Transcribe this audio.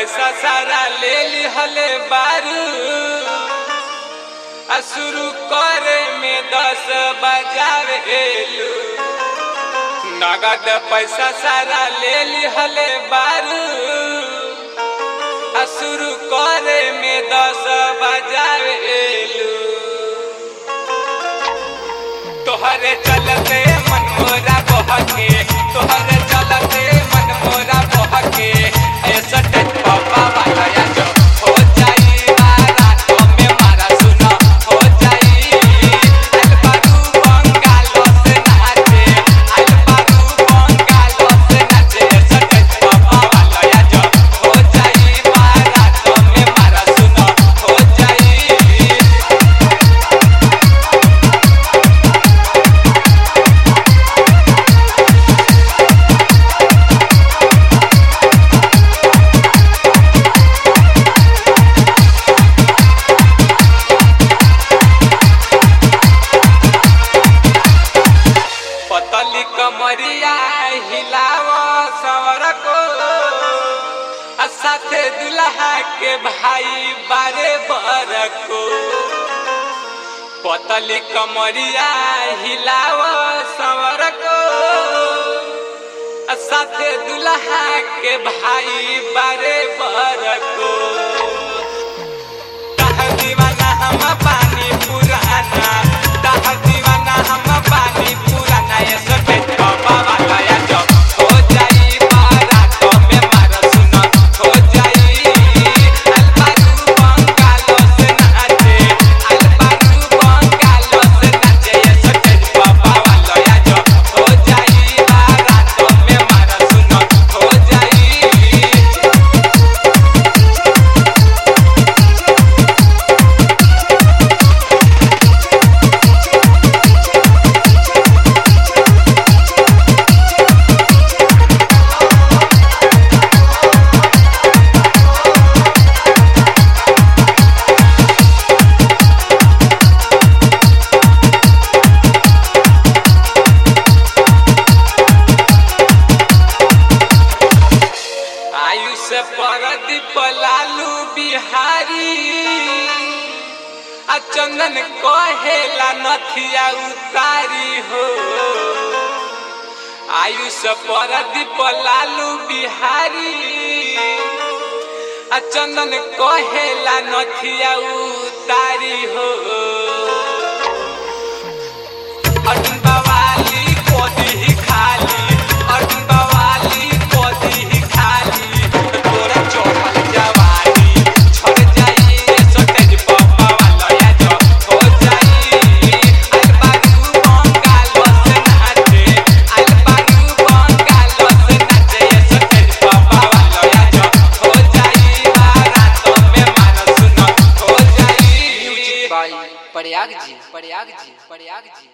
पैसा सारा ले लिहले बारू आ शुरू करे में दस बजावे एलू नगद पैसा सारा ले लिहले बारू आ शुरू करे में दस बजावे एलू तोहरे चलते मन मोरा बहके तोहरे चलते मन मोरा बहके ऐसा टेट पापा वाला या जो हो जाई मारा तो में मारा सुनो हो जाई अल बारू बंगालो से नाचे अल बारू बंगालो से नाचे ऐसा टेट पापा वाला या जो हो जाई मारा तो में मारा सुनो हो जाई पतली कमरिया हिलाव सवर को आ साथे दुल्हा के भाई बारे बर को पतली कमरिया हिलाव सवर को आ साथे दुल्हा के भाई बारे बर को दाह दीवाना हम पानी पुराना दाह दीवाना हम पानी पुराना ये सोटे बाबा वाला या जो हो जाई मारा तो में मारा सुनो हो जाई अलबारू बंगालो से नाचे अलबारू बंगालो से नाचे ये सोटे बाबा वाला या जो हो जाई मारा तो में मारा सुनो हो जाई आयुष परदीप लालू बिहारी आ चंदन कहेला नथिया उतारी हो आयुष परदीप लालू बिहारी आ चंदन कहेला नथिया उतारी हो अर्जुन बवाली कोदी ही खाली अर्जुन बवाली कोदी ही खाली तोरा चौपल जवानी छोड़ जाई सोटेज पप्पा वाला या जो हो जाई अलबारू बंगालो से नाचे अलबारू बंगालो से नाचे ये सोटेज पप्पा वाला या जो हो जाई बारात में मानो सुनो हो जाई म्यूजिक बाई प्रयाग जी प्रयाग जी प्रयाग जी